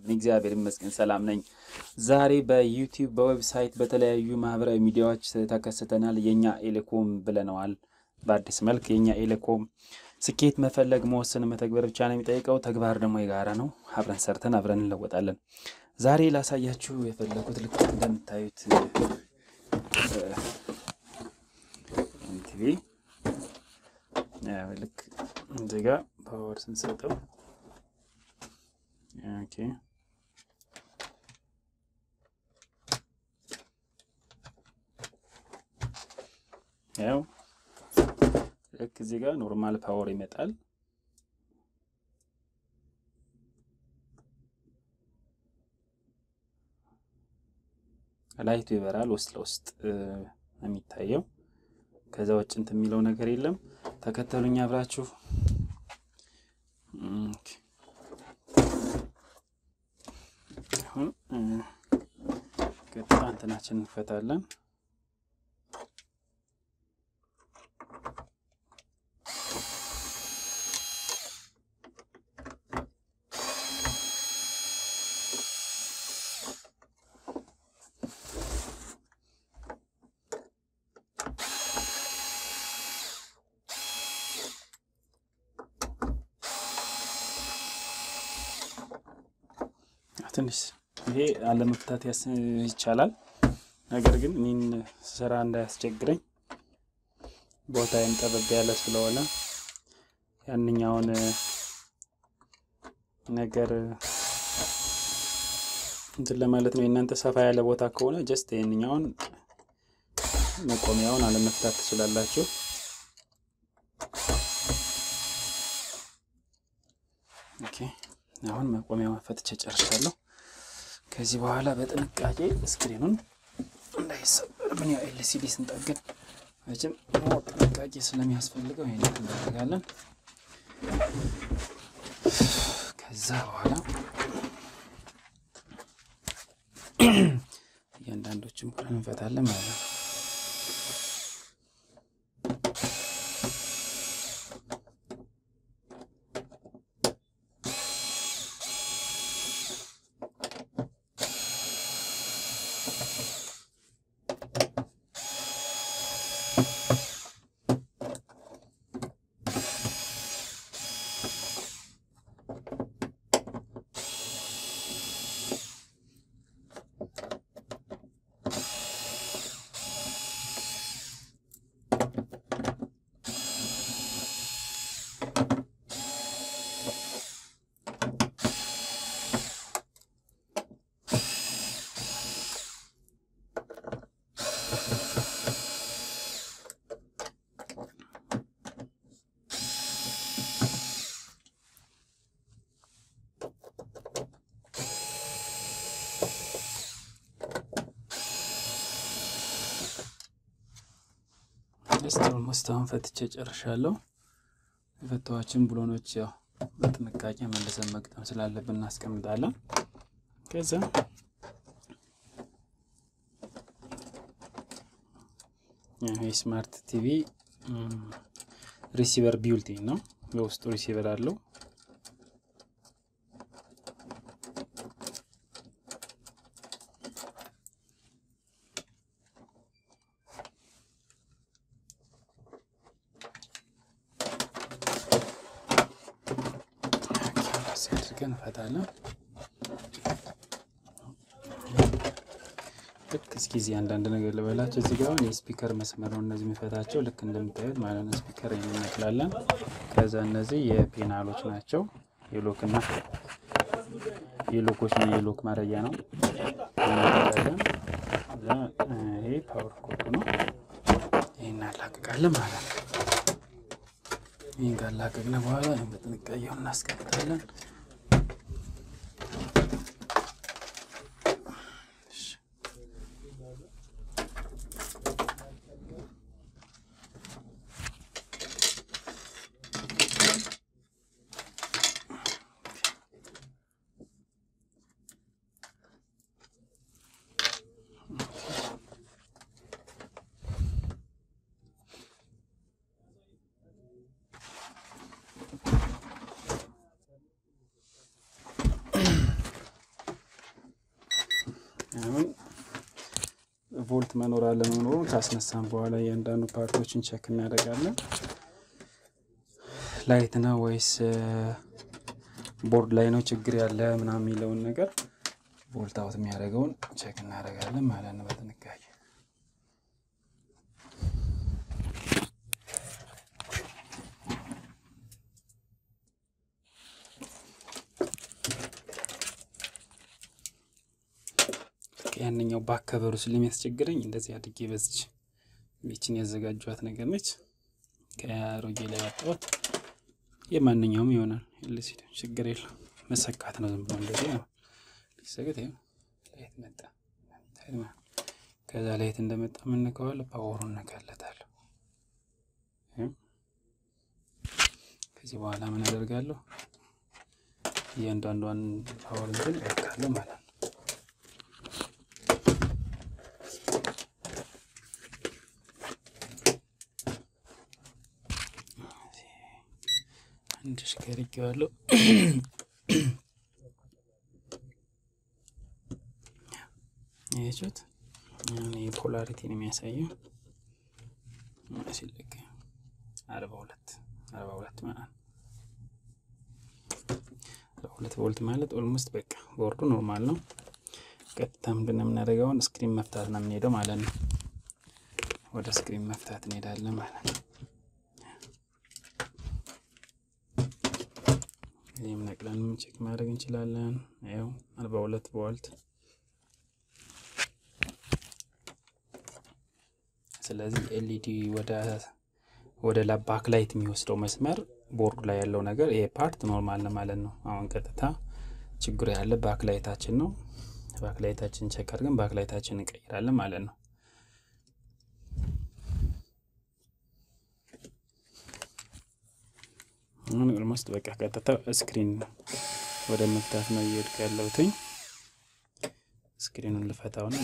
እግዚአብሔር ይመስገን ሰላም ነኝ። ዛሬ በዩቲዩብ በዌብሳይት በተለያዩ ማህበራዊ ሚዲያዎች ተከስተናል። የእኛ ኤሌኮም ብለነዋል። በአዲስ መልክ የእኛ ኤሌኮም ስኬት መፈለግ መወሰን መተግበር ብቻ ነው የሚጠይቀው። ተግባር ደግሞ የጋራ ነው። አብረን ሰርተን አብረን እንለወጣለን። ዛሬ ላሳያችሁ የፈለጉት ልክ እንደምታዩት ቲቪ ልክ እዚህ ጋ ፓወር ስንሰጠው ኦኬ ያው ልክ እዚህ ጋር ኖርማል ፓወር ይመጣል። ላይቱ ይበራል። ውስጥ ለውስጥ የሚታየው ከዛ ውጭ እንትን የሚለው ነገር የለም። ተከተሉኝ አብራችሁ አሁን ቀጥታ እንትናችን እንፈታለን። ትንሽ ይሄ አለመፍታት ይቻላል። ነገር ግን እኔን ስራ እንዳያስቸግረኝ ቦታዬም ጠበብ ያለ ስለሆነ ያንኛውን ነገር እንትን ለማለት ነው። የእናንተ ሰፋ ያለ ቦታ ከሆነ ጀስት ይህንኛውን መቆሚያውን አለመፍታት ትችላላችሁ። ኦኬ አሁን መቆሚያውን ፈትቼ ጨርሻለሁ። ከዚህ በኋላ በጥንቃቄ ስክሪኑን እንዳይሰበርብን ያው ኤልሲዲ ስንጠግን መቼም ጥንቃቄ ስለሚያስፈልገው ይሄን እናደርጋለን። ከዛ በኋላ እያንዳንዶችን ብለን እንፈታለን ማለት ነው። ኦልሞስት አሁን ፈትቼ ጨርሻለሁ። የፈታኋችን ብሎኖች ያው በጥንቃቄ መልሰን መግጠም ስላለብን እናስቀምጣለን። ከዛ የስማርት ቲቪ ሪሲቨር ቢውልቲን ነው። በውስጡ ሪሲቨር አለው። አድርገን እንፈታለን። ልክ እስኪ እዚህ አንዳንድ ነገር ልበላቸው። እዚህ ጋር አሁን የስፒከር መስመር ነው እነዚህ የሚፈታቸው ልክ እንደምታዩት ማለት ነው። ስፒከር እንነቅላለን። ከዛ እነዚህ የፔናሎች ናቸው። የሎክ እና የሎኮች እና የሎክ ማረጊያ ነው። ይሄ ፓወር ኮድ ነው። ይህ እናላቅቃለን ማለት ነው። ይህን ካላቀቅን በኋላ በጥንቃቄው እናስቀምጣለን። ቮልት መኖር አለመኖሩን ካስነሳን በኋላ እያንዳንዱ ፓርቶችን ቸክ እናደርጋለን። ላይት ነው ወይስ ቦርድ ላይ ነው ችግር ያለ ምናምን የሚለውን ነገር ቮልት አውት የሚያደርገውን ቸክ እናደርጋለን ማለት ነው በጥንቃቄ ያንኛው ባከበሩ ስለሚያስቸግረኝ እንደዚህ አድጌ በዝች ቤችን ያዘጋጇት ነገር ነች። ከአሮጌ ላይ ያወጣሁት የማንኛውም ይሆናል። ልሲድ ችግር የለው መሰካት ነው። ዝም ብሎ እንደዚህ ነው ሊሰገት ላይት መጣ። ከዛ ላይት እንደመጣ ምንከዋለ ፓወሩ እነካለታለሁ። ከዚህ በኋላ ምን አደርጋለሁ? እያንዳንዷን ፓወር እንትን እለካለሁ ማለት ነው። አንድ ሽከርጌዋለሁ። ያችሁት የፖላሪቲ ነው የሚያሳየው። ሲለቅ አርባ ሁለት አርባ ሁለት ማለት ነው። አርባ ሁለት ቮልት ማለት ኦልሞስት በቃ ቦርዱ ኖርማል ነው። ቀጥታ ምንድን ነው የምናደርገውን ስክሪን መፍታት ነው የምንሄደው ማለት ነው። ወደ ስክሪን መፍታት እንሄዳለን ማለት ነው። ይህም ነቅለን ቼክ ማድረግ እንችላለን። ያው አርባ ሁለት ቮልት ስለዚህ ኤልኢዲ ወደ ባክ ላይት የሚወስደው መስመር ቦርዱ ላይ ያለው ነገር ይሄ ፓርት ኖርማል ነው ማለት ነው። አሁን ቀጥታ ችግሩ ያለ ባክ ላይታችን ነው። ባክ ላይታችን ቸክ አድርገን ባክ ላይታችን እንቀይራለን ማለት ነው። አሁን ኦልሞስት በቃ ቀጥታ ስክሪን ወደ መፍታት ነው እየሄድኩ ያለሁትኝ። ስክሪኑን ልፈታው ነው።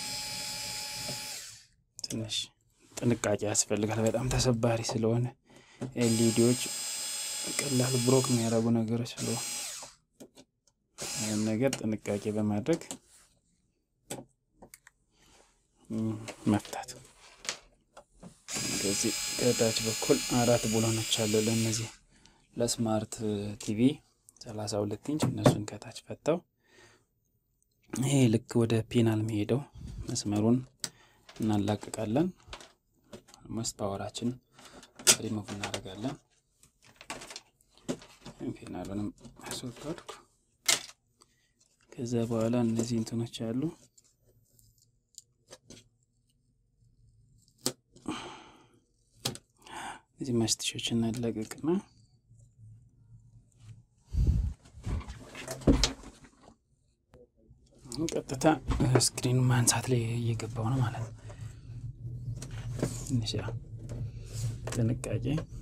ትንሽ ጥንቃቄ ያስፈልጋል። በጣም ተሰባሪ ስለሆነ ኤልኢዲዎች ቀላል ብሮክ የሚያደርጉ ነገሮች ስለሆነ ይህም ነገር ጥንቃቄ በማድረግ መፍታት። ከዚህ ከታች በኩል አራት ብሎኖች አሉ ለእነዚህ ለስማርት ቲቪ ሰላሳ ሁለት ኢንች እነሱን ከታች ፈታው። ይሄ ልክ ወደ ፔናል የሚሄደው መስመሩን እናላቅቃለን። መስት ፓወራችን ሪሙቭ እናደርጋለን። ፔናሉንም አስወገድኩ። ከዛ በኋላ እነዚህ እንትኖች አሉ እዚህ ማስቲሾች እናላቅቅና ቀጥታ ስክሪን ማንሳት ላይ እየገባው ነው ማለት ነው። ትንሽ ጥንቃቄ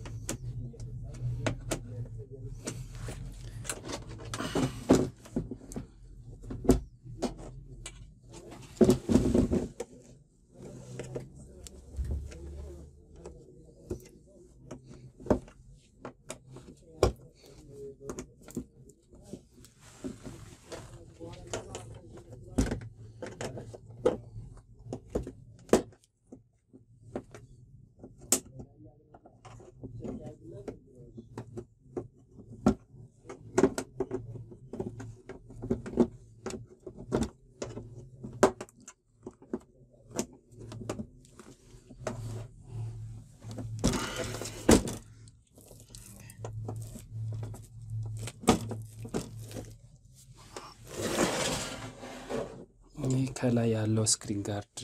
ይህ ከላይ ያለው ስክሪን ጋርድ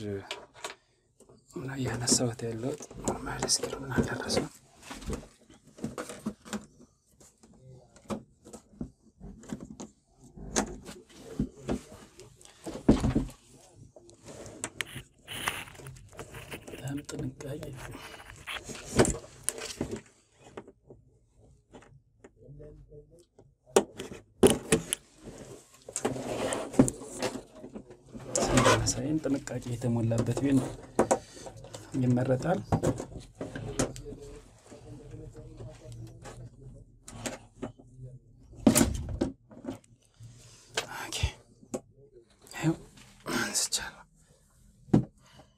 ያነሳሁት ያለው ኖርማል ስክሪን አልደረሰም። በጣም ጥንቃቄ ሳይን ጥንቃቄ የተሞላበት ቢሆን ይመረጣል። አንስቻለሁ።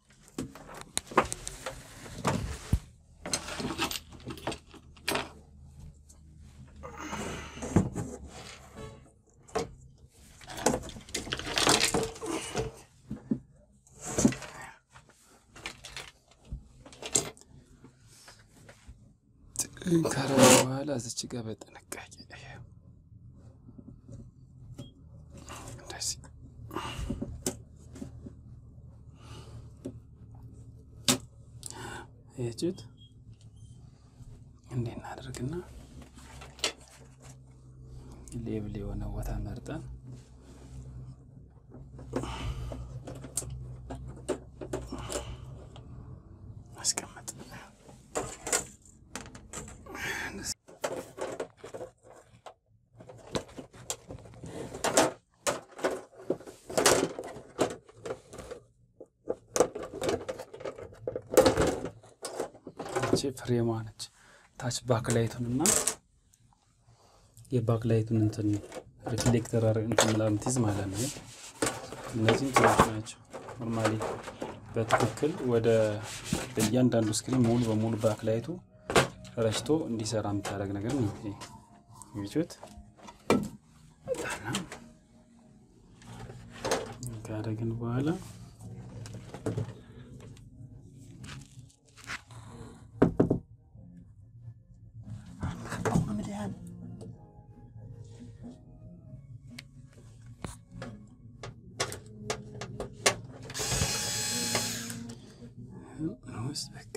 ካረገ በኋላ እዚች ጋር በጥንቃቄ እንደዚህ ይችት እንዴት እናደርግና ሌብል የሆነ ቦታ መርጠን ማስቀመጥ ፍሬሟ ነች። ታች ባክላይቱን እና የባክላይቱን እንትን ሪፍሌክተር እንትን ምናምን ትይዝ ማለት ነው። እነዚህ እንትኖች ናቸው። ኖርማሊ በትክክል ወደ በእያንዳንዱ ስክሪን ሙሉ በሙሉ ባክላይቱ ረጭቶ እንዲሰራ የምታደርግ ነገር ነው። ይቹት ካደረግን በኋላ ውስጥ በቃ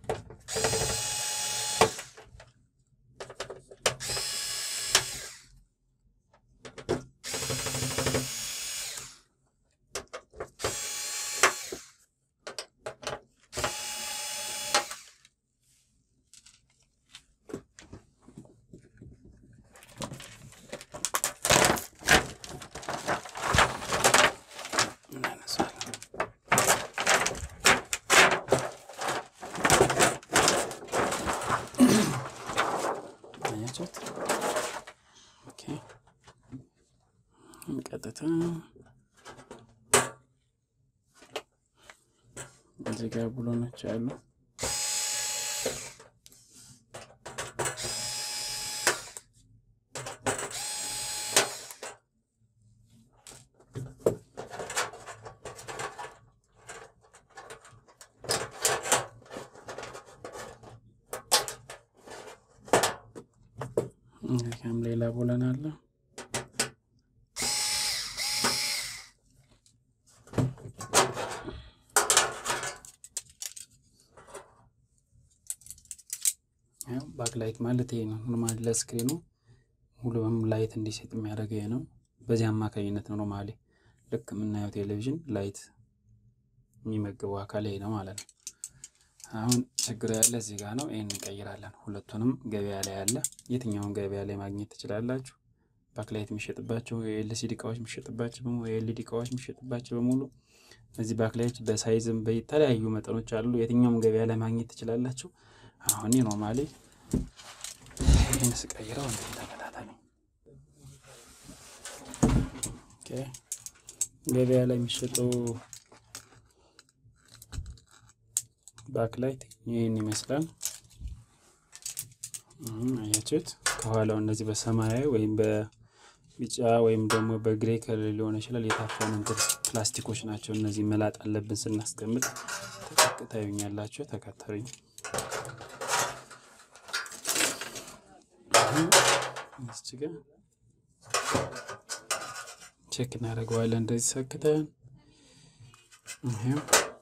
ቀጥታ እዚህ ጋር ብሎኖች አሉ። እዚህም ሌላ ብሎን አለ። ባክላይት ማለት ይሄ ነው። ኖርማሊ ለስክሪኑ ሙሉ በሙሉ ላይት እንዲሰጥ የሚያደርገው ይሄ ነው። በዚህ አማካኝነት ነው ኖርማሊ ልክ የምናየው ቴሌቪዥን ላይት የሚመግበው አካል ይሄ ነው ማለት ነው። አሁን ችግር ያለ እዚህ ጋር ነው። ይህን እንቀይራለን። ሁለቱንም ገበያ ላይ ያለ የትኛውን ገበያ ላይ ማግኘት ትችላላችሁ። ባክላይት የሚሸጥባቸው የኤልሲዲ እቃዎች የሚሸጥባቸው የኤልኢዲ እቃዎች የሚሸጥባቸው በሙሉ እነዚህ ባክላይት በሳይዝም በተለያዩ መጠኖች አሉ። የትኛውም ገበያ ላይ ማግኘት ትችላላችሁ። አሁን ኖርማሊ ይህን ስቀይረው እንትን ተከታተሉ። ገበያ ላይ የሚሸጠው ባክላይት ይህን ይመስላል። አያችሁት? ከኋላው እነዚህ በሰማያዊ ወይም በቢጫ ወይም ደግሞ በግሬ ከለር ሊሆን ይችላል የታፈኑ እንትን ፕላስቲኮች ናቸው። እነዚህ መላጥ አለብን ስናስቀምጥ። ታዩኛላችሁ። ተከተሉኝ። እዚህ ጋር ቼክ እናደርገዋለን። እንደዚህ ሰክተን ይሄው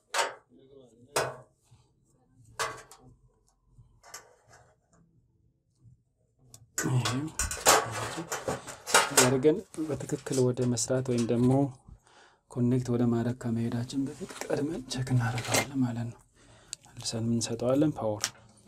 አድርገን በትክክል ወደ መስራት ወይም ደግሞ ኮኔክት ወደ ማድረግ ከመሄዳችን በፊት ቀድመን ቼክ እናደርገዋለን ማለት ነው። አልሰን እንሰጠዋለን ፓወር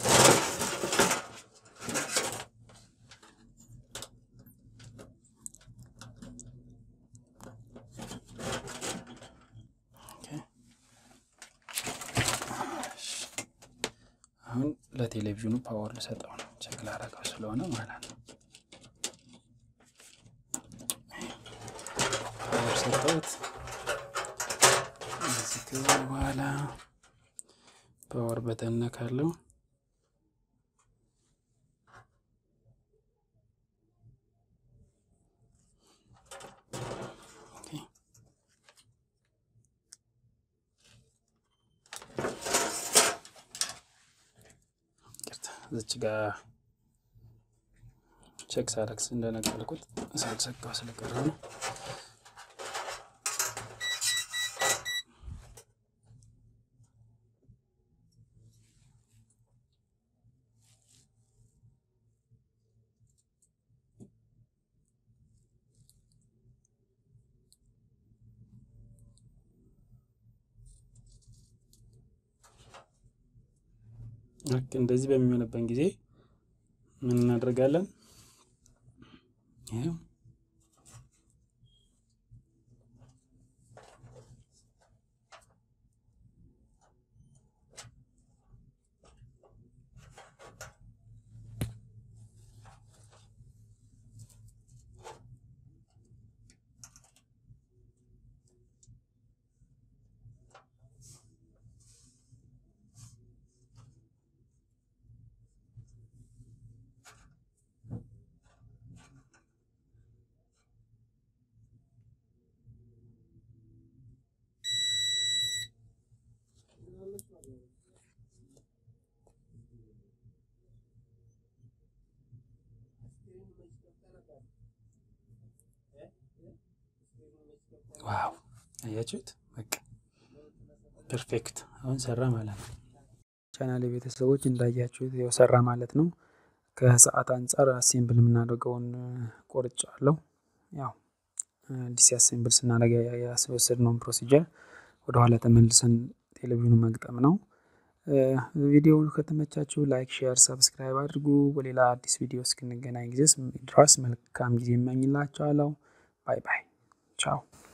አሁን ለቴሌቪዥኑ ፓወር ልሰጠው ነው። ቼክ ላደርገው ስለሆነ ማለት ነው። ፓወር ሰጠሁት። እዚህ ከዚህ በኋላ ፓወር በተን ነካለው። እዚች ጋር ቼክ ሳረክስ እንደነገርኩት ሳልሰካው ስለቀረ ነው። ልክ እንደዚህ በሚሆንበት ጊዜ ምን እናደርጋለን? ይኸው ዋው አያችሁት? በቃ ፐርፌክት አሁን ሰራ ማለት ነው። ቻናል ቤተሰቦች እንዳያችሁት ያው ሰራ ማለት ነው። ከሰዓት አንጻር አሴምብል የምናደርገውን ቆርጫ አለው። ያው ዲሲ አሴምብል ስናደርግ ያስወሰድነውን ፕሮሲጀር ወደኋላ ተመልሰን ቴሌቪዥኑ መግጠም ነው። ቪዲዮውን ከተመቻችሁ ላይክ፣ ሼር፣ ሰብስክራይብ አድርጉ። በሌላ አዲስ ቪዲዮ እስክንገናኝ ጊዜ ድረስ መልካም ጊዜ እመኝላችኋለሁ። ባይ ባይ፣ ቻው